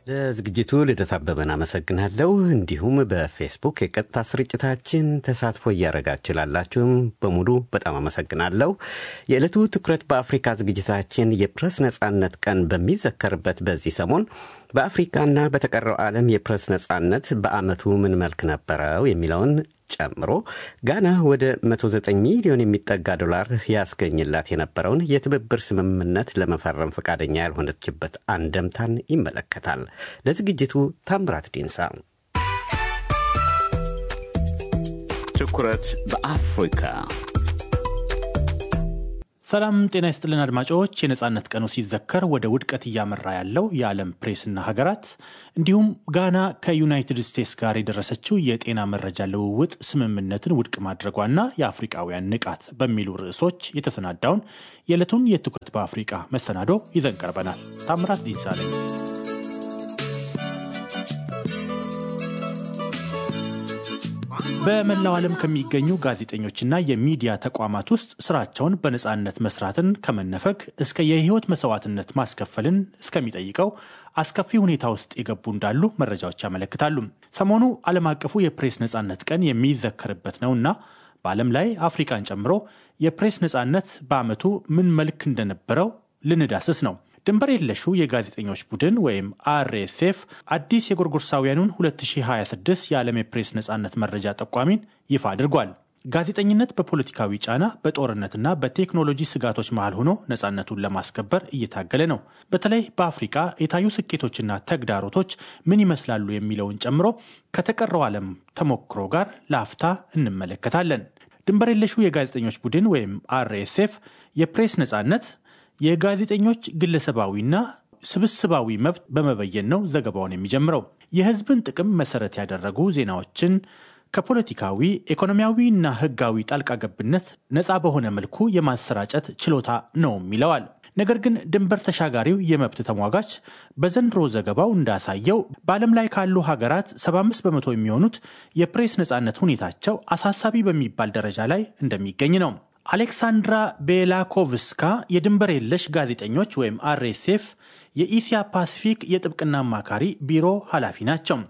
ለዝግጅቱ ልደት አበበን አመሰግናለሁ። እንዲሁም በፌስቡክ የቀጥታ ስርጭታችን ተሳትፎ እያደረጋችሁ ላላችሁም በሙሉ በጣም አመሰግናለሁ። የዕለቱ ትኩረት በአፍሪካ ዝግጅታችን የፕሬስ ነጻነት ቀን በሚዘከርበት በዚህ ሰሞን በአፍሪካና በተቀረው ዓለም የፕሬስ ነጻነት በዓመቱ ምን መልክ ነበረው የሚለውን ጨምሮ ጋና ወደ 109 ሚሊዮን የሚጠጋ ዶላር ያስገኝላት የነበረውን የትብብር ስምምነት ለመፈረም ፈቃደኛ ያልሆነችበት አንደምታን ይመለከታል። ለዝግጅቱ ታምራት ዲንሳ። ትኩረት በአፍሪካ ሰላም ጤና ይስጥልን አድማጮች። የነጻነት ቀኑ ሲዘከር ወደ ውድቀት እያመራ ያለው የዓለም ፕሬስና ሀገራት እንዲሁም ጋና ከዩናይትድ ስቴትስ ጋር የደረሰችው የጤና መረጃ ልውውጥ ስምምነትን ውድቅ ማድረጓና የአፍሪቃውያን ንቃት በሚሉ ርዕሶች የተሰናዳውን የዕለቱን የትኩረት በአፍሪቃ መሰናዶ ይዘን ቀርበናል። ታምራት ዲንሳ ነኝ። በመላው ዓለም ከሚገኙ ጋዜጠኞችና የሚዲያ ተቋማት ውስጥ ስራቸውን በነፃነት መስራትን ከመነፈግ እስከ የህይወት መስዋዕትነት ማስከፈልን እስከሚጠይቀው አስከፊ ሁኔታ ውስጥ የገቡ እንዳሉ መረጃዎች ያመለክታሉ። ሰሞኑ ዓለም አቀፉ የፕሬስ ነፃነት ቀን የሚዘከርበት ነውና በዓለም ላይ አፍሪካን ጨምሮ የፕሬስ ነፃነት በዓመቱ ምን መልክ እንደነበረው ልንዳስስ ነው። ድንበር የለሹ የጋዜጠኞች ቡድን ወይም አርኤስኤፍ አዲስ የጎርጎርሳውያኑን 2026 የዓለም የፕሬስ ነፃነት መረጃ ጠቋሚን ይፋ አድርጓል። ጋዜጠኝነት በፖለቲካዊ ጫና፣ በጦርነትና በቴክኖሎጂ ስጋቶች መሃል ሆኖ ነፃነቱን ለማስከበር እየታገለ ነው። በተለይ በአፍሪካ የታዩ ስኬቶችና ተግዳሮቶች ምን ይመስላሉ የሚለውን ጨምሮ ከተቀረው ዓለም ተሞክሮ ጋር ለአፍታ እንመለከታለን። ድንበር የለሹ የጋዜጠኞች ቡድን ወይም አርኤስኤፍ የፕሬስ ነፃነት የጋዜጠኞች ግለሰባዊና ስብስባዊ መብት በመበየን ነው ዘገባውን የሚጀምረው። የሕዝብን ጥቅም መሰረት ያደረጉ ዜናዎችን ከፖለቲካዊ ኢኮኖሚያዊና ሕጋዊ ጣልቃ ገብነት ነፃ በሆነ መልኩ የማሰራጨት ችሎታ ነውም ይለዋል። ነገር ግን ድንበር ተሻጋሪው የመብት ተሟጋች በዘንድሮ ዘገባው እንዳሳየው በዓለም ላይ ካሉ ሀገራት 75 በመቶ የሚሆኑት የፕሬስ ነፃነት ሁኔታቸው አሳሳቢ በሚባል ደረጃ ላይ እንደሚገኝ ነው። አሌክሳንድራ ቤላኮቭስካ የድንበር የለሽ ጋዜጠኞች ወይም አርኤስኤፍ የኢሲያ ፓሲፊክ የጥብቅና አማካሪ ቢሮ ኃላፊ ናቸው።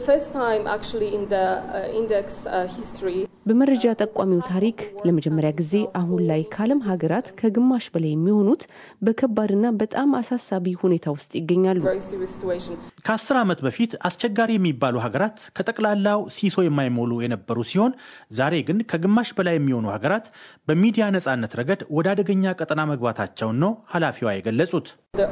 በመረጃ ጠቋሚው ታሪክ ለመጀመሪያ ጊዜ አሁን ላይ ከዓለም ሀገራት ከግማሽ በላይ የሚሆኑት በከባድና በጣም አሳሳቢ ሁኔታ ውስጥ ይገኛሉ። ከአስር ዓመት በፊት አስቸጋሪ የሚባሉ ሀገራት ከጠቅላላው ሲሶ የማይሞሉ የነበሩ ሲሆን ዛሬ ግን ከግማሽ በላይ የሚሆኑ ሀገራት በሚዲያ ነጻነት ረገድ ወደ አደገኛ ቀጠና መግባታቸውን ነው ኃላፊዋ የገለጹት።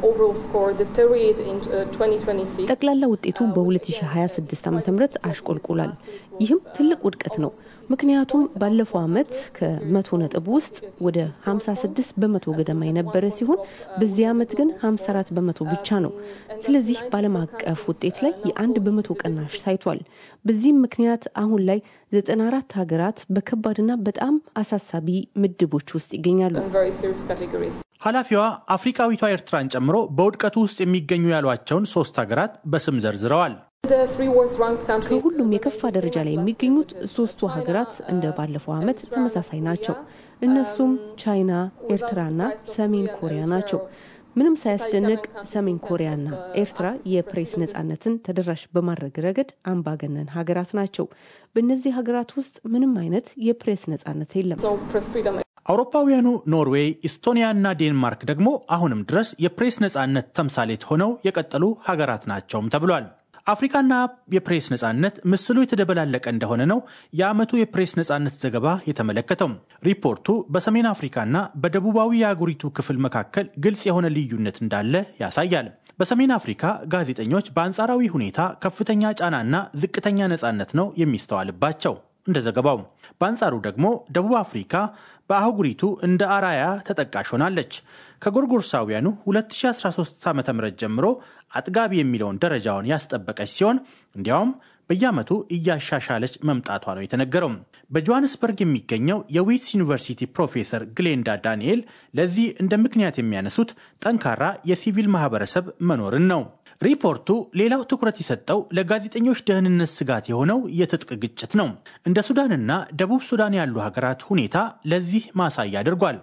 ጠቅላላ ውጤቱ በ2026 ዓ ም አሽቆልቁሏል። ይህም ትልቅ ውድቀት ነው። ምክንያቱም ባለፈው ዓመት ከመቶ ነጥብ ውስጥ ወደ 56 በመቶ ገደማ የነበረ ሲሆን በዚህ ዓመት ግን 54 በመቶ ብቻ ነው። ስለዚህ በዓለም አቀፍ ውጤት ላይ የአንድ በመቶ ቅናሽ ታይቷል። በዚህም ምክንያት አሁን ላይ 94 ሀገራት በከባድና በጣም አሳሳቢ ምድቦች ውስጥ ይገኛሉ። ኃላፊዋ አፍሪካዊቷ ኤርትራን ጨምሮ በውድቀቱ ውስጥ የሚገኙ ያሏቸውን ሶስት ሀገራት በስም ዘርዝረዋል። ከሁሉም የከፋ ደረጃ ላይ የሚገኙት ሶስቱ ሀገራት እንደ ባለፈው ዓመት ተመሳሳይ ናቸው። እነሱም ቻይና፣ ኤርትራና ሰሜን ኮሪያ ናቸው። ምንም ሳያስደንቅ ሰሜን ኮሪያና ኤርትራ የፕሬስ ነጻነትን ተደራሽ በማድረግ ረገድ አምባገነን ሀገራት ናቸው። በእነዚህ ሀገራት ውስጥ ምንም አይነት የፕሬስ ነጻነት የለም። አውሮፓውያኑ ኖርዌይ፣ ኢስቶኒያ እና ዴንማርክ ደግሞ አሁንም ድረስ የፕሬስ ነጻነት ተምሳሌት ሆነው የቀጠሉ ሀገራት ናቸውም ተብሏል። አፍሪካና የፕሬስ ነጻነት ምስሉ የተደበላለቀ እንደሆነ ነው የዓመቱ የፕሬስ ነጻነት ዘገባ የተመለከተው። ሪፖርቱ በሰሜን አፍሪካና በደቡባዊ የአህጉሪቱ ክፍል መካከል ግልጽ የሆነ ልዩነት እንዳለ ያሳያል። በሰሜን አፍሪካ ጋዜጠኞች በአንጻራዊ ሁኔታ ከፍተኛ ጫናና ዝቅተኛ ነጻነት ነው የሚስተዋልባቸው እንደ ዘገባው። በአንጻሩ ደግሞ ደቡብ አፍሪካ በአህጉሪቱ እንደ አራያ ተጠቃሽ ሆናለች። ከጎርጎርሳውያኑ 2013 ዓ ም ጀምሮ አጥጋቢ የሚለውን ደረጃውን ያስጠበቀች ሲሆን እንዲያውም በየዓመቱ እያሻሻለች መምጣቷ ነው የተነገረው። በጆሃንስበርግ የሚገኘው የዊትስ ዩኒቨርሲቲ ፕሮፌሰር ግሌንዳ ዳንኤል ለዚህ እንደ ምክንያት የሚያነሱት ጠንካራ የሲቪል ማህበረሰብ መኖርን ነው። ሪፖርቱ ሌላው ትኩረት የሰጠው ለጋዜጠኞች ደህንነት ስጋት የሆነው የትጥቅ ግጭት ነው። እንደ ሱዳንና ደቡብ ሱዳን ያሉ ሀገራት ሁኔታ ለዚህ ማሳያ አድርጓል።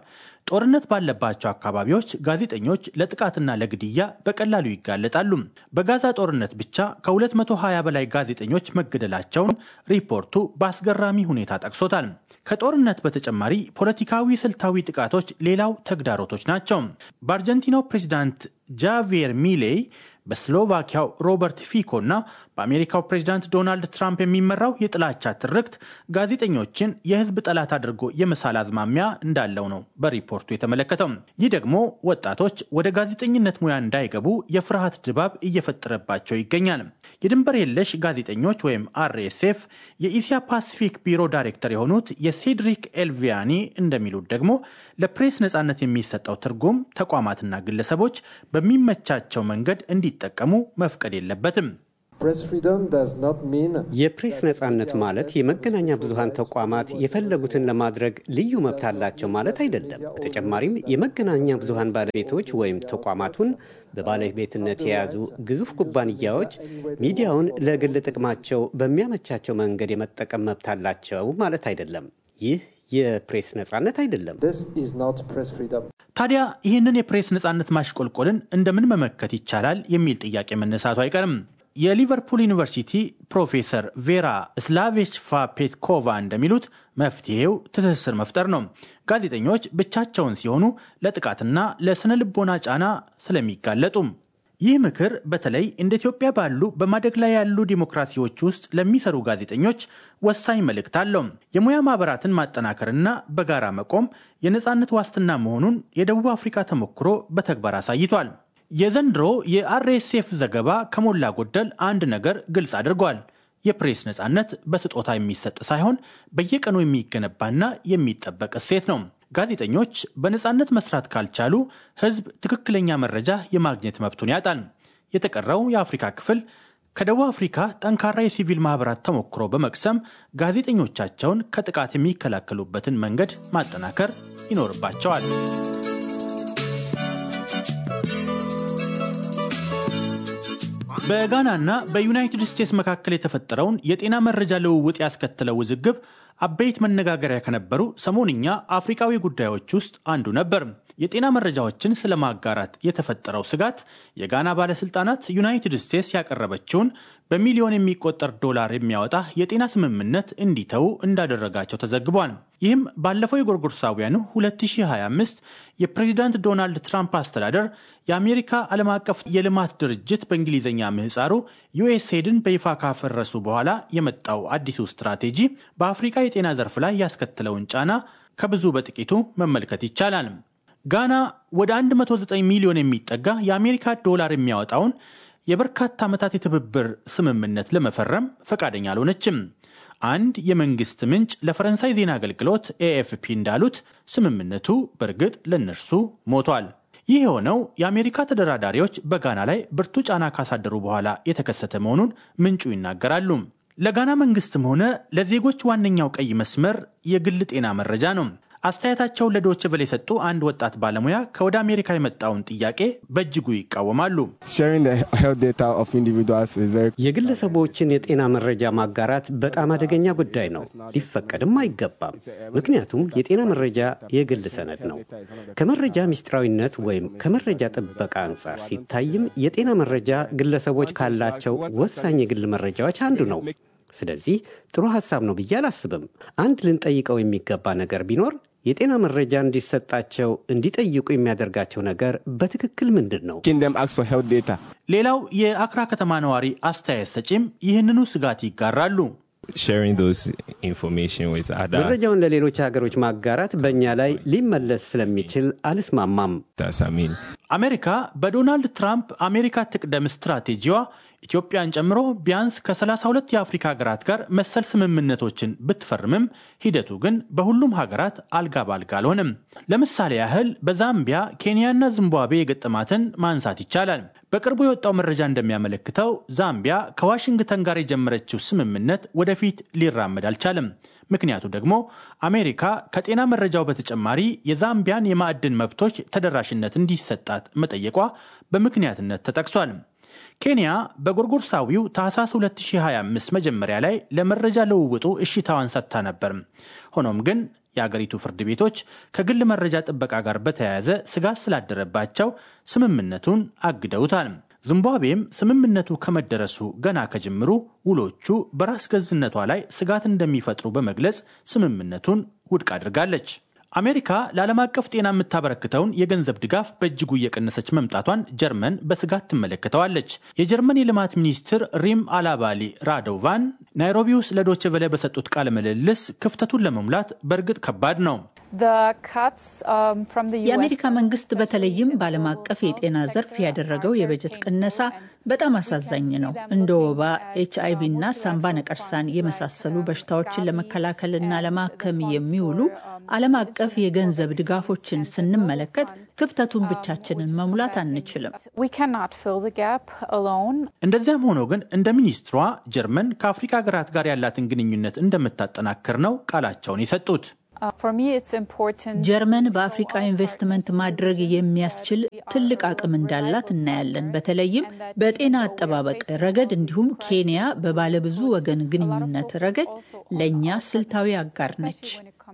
ጦርነት ባለባቸው አካባቢዎች ጋዜጠኞች ለጥቃትና ለግድያ በቀላሉ ይጋለጣሉ። በጋዛ ጦርነት ብቻ ከ220 በላይ ጋዜጠኞች መገደላቸውን ሪፖርቱ በአስገራሚ ሁኔታ ጠቅሶታል። ከጦርነት በተጨማሪ ፖለቲካዊ ስልታዊ ጥቃቶች ሌላው ተግዳሮቶች ናቸው። በአርጀንቲናው ፕሬዚዳንት ጃቪየር ሚሌይ በስሎቫኪያው ሮበርት ፊኮ እና በአሜሪካው ፕሬዚዳንት ዶናልድ ትራምፕ የሚመራው የጥላቻ ትርክት ጋዜጠኞችን የሕዝብ ጠላት አድርጎ የመሳል አዝማሚያ እንዳለው ነው በሪፖርቱ የተመለከተው። ይህ ደግሞ ወጣቶች ወደ ጋዜጠኝነት ሙያ እንዳይገቡ የፍርሃት ድባብ እየፈጠረባቸው ይገኛል። የድንበር የለሽ ጋዜጠኞች ወይም አርኤስኤፍ የኢሲያ ፓሲፊክ ቢሮ ዳይሬክተር የሆኑት የሴድሪክ ኤልቪያኒ እንደሚሉት ደግሞ ለፕሬስ ነጻነት የሚሰጠው ትርጉም ተቋማትና ግለሰቦች በሚመቻቸው መንገድ እንዲጠቀሙ መፍቀድ የለበትም። የፕሬስ ነጻነት ማለት የመገናኛ ብዙሃን ተቋማት የፈለጉትን ለማድረግ ልዩ መብት አላቸው ማለት አይደለም። በተጨማሪም የመገናኛ ብዙሃን ባለቤቶች ወይም ተቋማቱን በባለቤትነት የያዙ ግዙፍ ኩባንያዎች ሚዲያውን ለግል ጥቅማቸው በሚያመቻቸው መንገድ የመጠቀም መብት አላቸው ማለት አይደለም። ይህ የፕሬስ ነጻነት አይደለም። ታዲያ ይህንን የፕሬስ ነጻነት ማሽቆልቆልን እንደምን መመከት ይቻላል የሚል ጥያቄ መነሳቱ አይቀርም። የሊቨርፑል ዩኒቨርሲቲ ፕሮፌሰር ቬራ ስላቬችፋ ፔትኮቫ እንደሚሉት መፍትሄው ትስስር መፍጠር ነው። ጋዜጠኞች ብቻቸውን ሲሆኑ ለጥቃትና ለስነ ልቦና ጫና ስለሚጋለጡም ይህ ምክር በተለይ እንደ ኢትዮጵያ ባሉ በማደግ ላይ ያሉ ዲሞክራሲዎች ውስጥ ለሚሰሩ ጋዜጠኞች ወሳኝ መልእክት አለው። የሙያ ማህበራትን ማጠናከርና በጋራ መቆም የነፃነት ዋስትና መሆኑን የደቡብ አፍሪካ ተሞክሮ በተግባር አሳይቷል። የዘንድሮ የአርኤስኤፍ ዘገባ ከሞላ ጎደል አንድ ነገር ግልጽ አድርጓል። የፕሬስ ነፃነት በስጦታ የሚሰጥ ሳይሆን በየቀኑ የሚገነባና የሚጠበቅ እሴት ነው። ጋዜጠኞች በነፃነት መስራት ካልቻሉ ሕዝብ ትክክለኛ መረጃ የማግኘት መብቱን ያጣል። የተቀረው የአፍሪካ ክፍል ከደቡብ አፍሪካ ጠንካራ የሲቪል ማህበራት ተሞክሮ በመቅሰም ጋዜጠኞቻቸውን ከጥቃት የሚከላከሉበትን መንገድ ማጠናከር ይኖርባቸዋል። በጋናና በዩናይትድ ስቴትስ መካከል የተፈጠረውን የጤና መረጃ ልውውጥ ያስከተለው ውዝግብ አበይት መነጋገሪያ ከነበሩ ሰሞንኛ አፍሪካዊ ጉዳዮች ውስጥ አንዱ ነበር። የጤና መረጃዎችን ስለማጋራት የተፈጠረው ስጋት የጋና ባለስልጣናት ዩናይትድ ስቴትስ ያቀረበችውን በሚሊዮን የሚቆጠር ዶላር የሚያወጣ የጤና ስምምነት እንዲተዉ እንዳደረጋቸው ተዘግቧል። ይህም ባለፈው የጎርጎርሳውያኑ 2025 የፕሬዚዳንት ዶናልድ ትራምፕ አስተዳደር የአሜሪካ ዓለም አቀፍ የልማት ድርጅት በእንግሊዝኛ ምህፃሩ ዩኤስኤድን በይፋ ካፈረሱ በኋላ የመጣው አዲሱ ስትራቴጂ በአፍሪካ የጤና ዘርፍ ላይ ያስከተለውን ጫና ከብዙ በጥቂቱ መመልከት ይቻላል። ጋና ወደ 109 ሚሊዮን የሚጠጋ የአሜሪካ ዶላር የሚያወጣውን የበርካታ ዓመታት የትብብር ስምምነት ለመፈረም ፈቃደኛ አልሆነችም። አንድ የመንግስት ምንጭ ለፈረንሳይ ዜና አገልግሎት ኤኤፍፒ እንዳሉት ስምምነቱ በእርግጥ ለእነርሱ ሞቷል። ይህ የሆነው የአሜሪካ ተደራዳሪዎች በጋና ላይ ብርቱ ጫና ካሳደሩ በኋላ የተከሰተ መሆኑን ምንጩ ይናገራሉ። ለጋና መንግስትም ሆነ ለዜጎች ዋነኛው ቀይ መስመር የግል ጤና መረጃ ነው። አስተያየታቸውን ለዶች ቨለ የሰጡ አንድ ወጣት ባለሙያ ከወደ አሜሪካ የመጣውን ጥያቄ በእጅጉ ይቃወማሉ። የግለሰቦችን የጤና መረጃ ማጋራት በጣም አደገኛ ጉዳይ ነው፣ ሊፈቀድም አይገባም። ምክንያቱም የጤና መረጃ የግል ሰነድ ነው። ከመረጃ ሚስጥራዊነት ወይም ከመረጃ ጥበቃ አንጻር ሲታይም የጤና መረጃ ግለሰቦች ካላቸው ወሳኝ የግል መረጃዎች አንዱ ነው። ስለዚህ ጥሩ ሀሳብ ነው ብዬ አላስብም። አንድ ልንጠይቀው የሚገባ ነገር ቢኖር የጤና መረጃ እንዲሰጣቸው እንዲጠይቁ የሚያደርጋቸው ነገር በትክክል ምንድን ነው? ሌላው የአክራ ከተማ ነዋሪ አስተያየት ሰጪም ይህንኑ ስጋት ይጋራሉ። መረጃውን ለሌሎች ሀገሮች ማጋራት በእኛ ላይ ሊመለስ ስለሚችል አልስማማም። አሜሪካ በዶናልድ ትራምፕ አሜሪካ ትቅደም ስትራቴጂዋ ኢትዮጵያን ጨምሮ ቢያንስ ከ32 የአፍሪካ ሀገራት ጋር መሰል ስምምነቶችን ብትፈርምም ሂደቱ ግን በሁሉም ሀገራት አልጋ ባልጋ አልሆነም። ለምሳሌ ያህል በዛምቢያ ኬንያና ዚምባብዌ የገጠማትን ማንሳት ይቻላል። በቅርቡ የወጣው መረጃ እንደሚያመለክተው ዛምቢያ ከዋሽንግተን ጋር የጀመረችው ስምምነት ወደፊት ሊራመድ አልቻለም። ምክንያቱ ደግሞ አሜሪካ ከጤና መረጃው በተጨማሪ የዛምቢያን የማዕድን መብቶች ተደራሽነት እንዲሰጣት መጠየቋ በምክንያትነት ተጠቅሷል። ኬንያ በጎርጎርሳዊው ታህሳስ 2025 መጀመሪያ ላይ ለመረጃ ልውውጡ እሽታዋን ሰጥታ ነበር። ሆኖም ግን የአገሪቱ ፍርድ ቤቶች ከግል መረጃ ጥበቃ ጋር በተያያዘ ስጋት ስላደረባቸው ስምምነቱን አግደውታል። ዚምባብዌም ስምምነቱ ከመደረሱ ገና ከጅምሩ ውሎቹ በራስ ገዝነቷ ላይ ስጋት እንደሚፈጥሩ በመግለጽ ስምምነቱን ውድቅ አድርጋለች። አሜሪካ ለዓለም አቀፍ ጤና የምታበረክተውን የገንዘብ ድጋፍ በእጅጉ እየቀነሰች መምጣቷን ጀርመን በስጋት ትመለከተዋለች። የጀርመን የልማት ሚኒስትር ሪም አላባሊ ራዶቫን ናይሮቢ ውስጥ ለዶቼ ቬለ በሰጡት ቃለ ምልልስ ክፍተቱን ለመሙላት በእርግጥ ከባድ ነው። የአሜሪካ መንግስት በተለይም በዓለም አቀፍ የጤና ዘርፍ ያደረገው የበጀት ቅነሳ በጣም አሳዛኝ ነው። እንደ ወባ፣ ኤች አይቪ እና ሳምባ ነቀርሳን የመሳሰሉ በሽታዎችን ለመከላከልና ለማከም የሚውሉ ዓለም አቀፍ የገንዘብ ድጋፎችን ስንመለከት ክፍተቱን ብቻችንን መሙላት አንችልም። እንደዚያም ሆኖ ግን እንደ ሚኒስትሯ ጀርመን ከአፍሪካ ሀገራት ጋር ያላትን ግንኙነት እንደምታጠናክር ነው ቃላቸውን የሰጡት። ጀርመን በአፍሪቃ ኢንቨስትመንት ማድረግ የሚያስችል ትልቅ አቅም እንዳላት እናያለን። በተለይም በጤና አጠባበቅ ረገድ እንዲሁም ኬንያ በባለብዙ ወገን ግንኙነት ረገድ ለእኛ ስልታዊ አጋር ነች።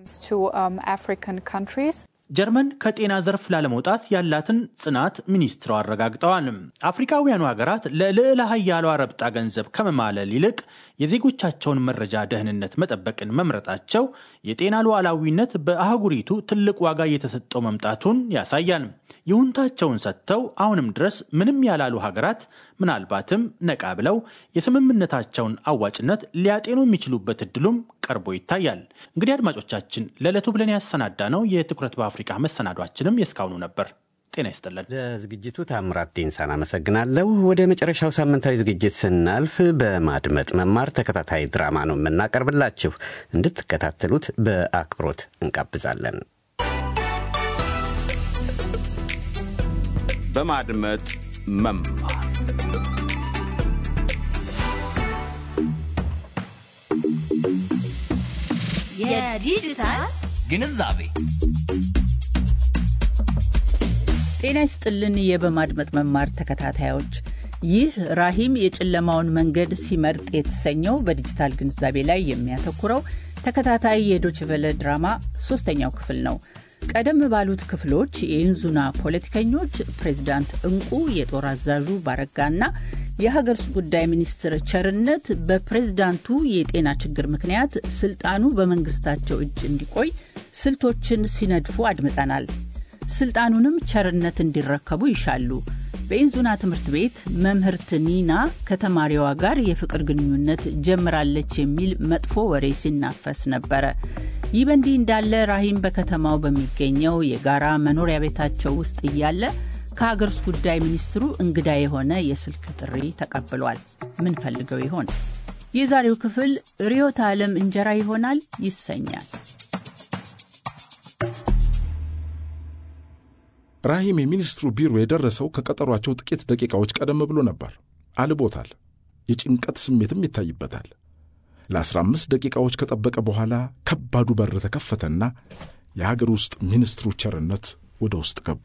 ጀርመን ከጤና ዘርፍ ላለመውጣት ያላትን ጽናት ሚኒስትሯ አረጋግጠዋል። አፍሪካውያኑ ሀገራት ለልዕለ ሀያሏ ረብጣ ገንዘብ ከመማለል ይልቅ የዜጎቻቸውን መረጃ ደህንነት መጠበቅን መምረጣቸው የጤና ሉዓላዊነት በአህጉሪቱ ትልቅ ዋጋ እየተሰጠው መምጣቱን ያሳያል። ይሁንታቸውን ሰጥተው አሁንም ድረስ ምንም ያላሉ ሀገራት ምናልባትም ነቃ ብለው የስምምነታቸውን አዋጭነት ሊያጤኑ የሚችሉበት እድሉም ቀርቦ ይታያል። እንግዲህ አድማጮቻችን ለዕለቱ ብለን ያሰናዳ ነው የትኩረት በአፍሪካ መሰናዷችንም የእስካሁኑ ነበር። ጤና ይስጥልን። ለዝግጅቱ ታምራት ዴንሳን አመሰግናለሁ። ወደ መጨረሻው ሳምንታዊ ዝግጅት ስናልፍ በማድመጥ መማር ተከታታይ ድራማ ነው የምናቀርብላችሁ። እንድትከታተሉት በአክብሮት እንጋብዛለን። በማድመጥ መማር የዲጂታል ግንዛቤ ጤና ይስጥልን። የበማድመጥ መማር ተከታታዮች ይህ ራሂም የጨለማውን መንገድ ሲመርጥ የተሰኘው በዲጂታል ግንዛቤ ላይ የሚያተኩረው ተከታታይ የዶችቨለ ድራማ ሶስተኛው ክፍል ነው። ቀደም ባሉት ክፍሎች የኢንዙና ፖለቲከኞች ፕሬዚዳንት እንቁ፣ የጦር አዛዡ ባረጋና የሀገር ውስጥ ጉዳይ ሚኒስትር ቸርነት በፕሬዝዳንቱ የጤና ችግር ምክንያት ስልጣኑ በመንግስታቸው እጅ እንዲቆይ ስልቶችን ሲነድፉ አድምጠናል። ስልጣኑንም ቸርነት እንዲረከቡ ይሻሉ። በኢንዙና ትምህርት ቤት መምህርት ኒና ከተማሪዋ ጋር የፍቅር ግንኙነት ጀምራለች የሚል መጥፎ ወሬ ሲናፈስ ነበረ። ይህ በእንዲህ እንዳለ ራሂም በከተማው በሚገኘው የጋራ መኖሪያ ቤታቸው ውስጥ እያለ ከሀገር ውስጥ ጉዳይ ሚኒስትሩ እንግዳ የሆነ የስልክ ጥሪ ተቀብሏል። ምን ፈልገው ይሆን? የዛሬው ክፍል ርዕዮተ ዓለም እንጀራ ይሆናል ይሰኛል። ራሂም የሚኒስትሩ ቢሮ የደረሰው ከቀጠሯቸው ጥቂት ደቂቃዎች ቀደም ብሎ ነበር። አልቦታል። የጭንቀት ስሜትም ይታይበታል። ለአስራ አምስት ደቂቃዎች ከጠበቀ በኋላ ከባዱ በር ተከፈተና የሀገር ውስጥ ሚኒስትሩ ቸርነት ወደ ውስጥ ገቡ።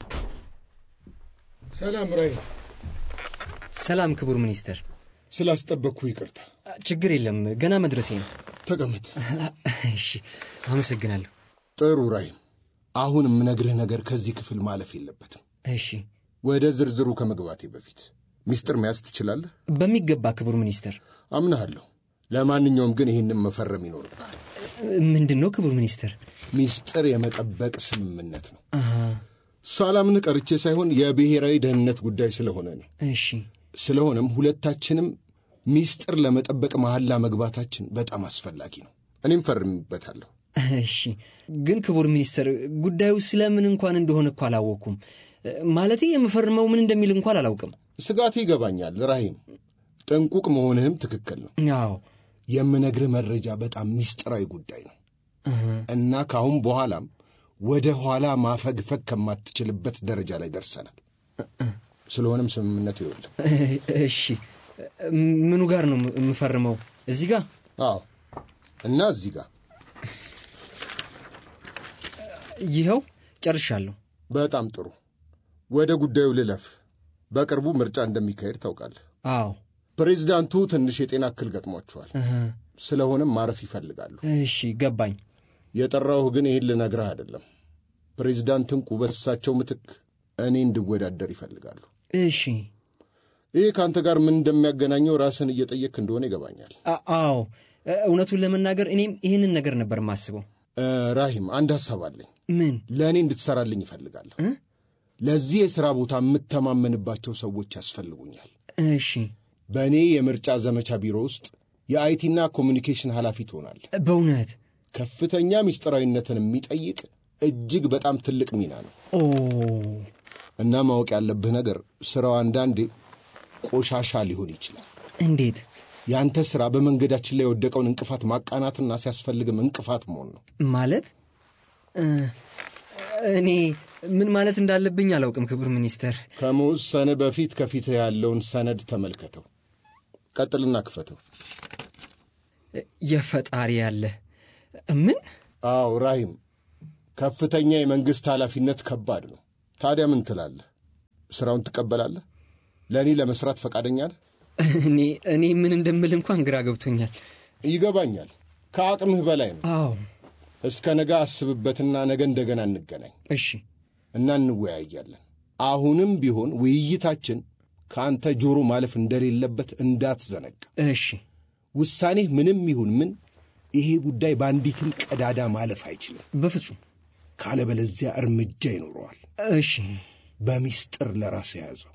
ሰላም ራሂም። ሰላም ክቡር ሚኒስተር። ስላስጠበቅኩ ይቅርታ። ችግር የለም ገና መድረሴ ነው። ተቀመጥ። እሺ፣ አመሰግናለሁ። ጥሩ ራሂም፣ አሁን የምነግርህ ነገር ከዚህ ክፍል ማለፍ የለበትም። እሺ፣ ወደ ዝርዝሩ ከመግባቴ በፊት ሚስጥር መያዝ ትችላለህ? በሚገባ ክቡር ሚኒስተር። አምናሃለሁ። ለማንኛውም ግን ይህንም መፈረም ይኖርብሃል። ምንድን ነው ክቡር ሚኒስተር? ሚስጥር የመጠበቅ ስምምነት ነው። ሳላምንህ ቀርቼ ሳይሆን የብሔራዊ ደህንነት ጉዳይ ስለሆነ ነው። እሺ፣ ስለሆነም ሁለታችንም ሚስጥር ለመጠበቅ መሐላ መግባታችን በጣም አስፈላጊ ነው። እኔም ፈርምበታለሁ። እሺ። ግን ክቡር ሚኒስተር ጉዳዩ ስለምን እንኳን እንደሆነ እኮ አላወቅኩም። ማለቴ የምፈርመው ምን እንደሚል እንኳን አላውቅም። ስጋት ይገባኛል ራሂም። ጥንቁቅ መሆንህም ትክክል ነው። አዎ፣ የምነግርህ መረጃ በጣም ሚስጥራዊ ጉዳይ ነው እና ከአሁን በኋላም ወደ ኋላ ማፈግፈግ ከማትችልበት ደረጃ ላይ ደርሰናል። ስለሆነም ስምምነቱ ይኸውልህ። እሺ። ምኑ ጋር ነው የምፈርመው? እዚህ ጋር? አዎ፣ እና እዚህ ጋር ይኸው ጨርሻለሁ። በጣም ጥሩ። ወደ ጉዳዩ ልለፍ። በቅርቡ ምርጫ እንደሚካሄድ ታውቃለህ። አዎ። ፕሬዚዳንቱ ትንሽ የጤና እክል ገጥሟቸዋል። ስለሆነም ማረፍ ይፈልጋሉ። እሺ፣ ገባኝ። የጠራሁህ ግን ይህን ልነግርህ አይደለም። ፕሬዚዳንት እንቁ በእሳቸው ምትክ እኔ እንድወዳደር ይፈልጋሉ። እሺ። ይህ ከአንተ ጋር ምን እንደሚያገናኘው ራስን እየጠየቅክ እንደሆነ ይገባኛል። አዎ፣ እውነቱን ለመናገር እኔም ይህንን ነገር ነበር የማስበው። ራሂም፣ አንድ ሐሳብ አለኝ። ምን? ለእኔ እንድትሠራልኝ ይፈልጋለሁ። ለዚህ የሥራ ቦታ የምተማመንባቸው ሰዎች ያስፈልጉኛል። እሺ። በእኔ የምርጫ ዘመቻ ቢሮ ውስጥ የአይቲና ኮሚኒኬሽን ኃላፊ ትሆናለህ። በእውነት ከፍተኛ ምስጢራዊነትን የሚጠይቅ እጅግ በጣም ትልቅ ሚና ነው ኦ እና ማወቅ ያለብህ ነገር ሥራው አንዳንዴ ቆሻሻ ሊሆን ይችላል። እንዴት? ያንተ ሥራ በመንገዳችን ላይ የወደቀውን እንቅፋት ማቃናትና ሲያስፈልግም እንቅፋት መሆን ነው። ማለት እኔ ምን ማለት እንዳለብኝ አላውቅም። ክቡር ሚኒስተር፣ ከመወሰን በፊት ከፊትህ ያለውን ሰነድ ተመልከተው። ቀጥልና ክፈተው። የፈጣሪ ያለ ምን? አዎ ራሂም፣ ከፍተኛ የመንግሥት ኃላፊነት ከባድ ነው። ታዲያ ምን ትላለህ? ሥራውን ትቀበላለህ? ለእኔ ለመሥራት ፈቃደኛ ነህ? እኔ እኔ ምን እንደምል እንኳን ግራ ገብቶኛል። ይገባኛል። ከአቅምህ በላይ ነው። አዎ እስከ ነገ አስብበትና ነገ እንደገና እንገናኝ እሺ። እና እንወያያለን። አሁንም ቢሆን ውይይታችን ከአንተ ጆሮ ማለፍ እንደሌለበት እንዳትዘነጋ። እሺ። ውሳኔህ ምንም ይሁን ምን ይሄ ጉዳይ በአንዲትም ቀዳዳ ማለፍ አይችልም። በፍጹም ካለበለዚያ እርምጃ ይኖረዋል። እሺ። በሚስጥር ለራስ የያዘው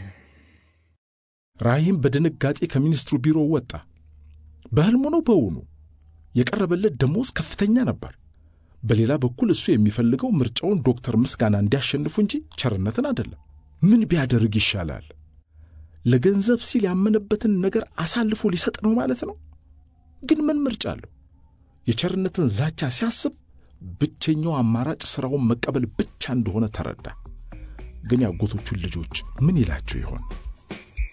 ራሂም በድንጋጤ ከሚኒስትሩ ቢሮ ወጣ። በሕልሙ ነው በውኑ? የቀረበለት ደሞዝ ከፍተኛ ነበር። በሌላ በኩል እሱ የሚፈልገው ምርጫውን ዶክተር ምስጋና እንዲያሸንፉ እንጂ ቸርነትን አይደለም። ምን ቢያደርግ ይሻላል? ለገንዘብ ሲል ያመነበትን ነገር አሳልፎ ሊሰጥ ነው ማለት ነው። ግን ምን ምርጫ አለው? የቸርነትን ዛቻ ሲያስብ ብቸኛው አማራጭ ሥራውን መቀበል ብቻ እንደሆነ ተረዳ። ግን ያጎቶቹን ልጆች ምን ይላቸው ይሆን?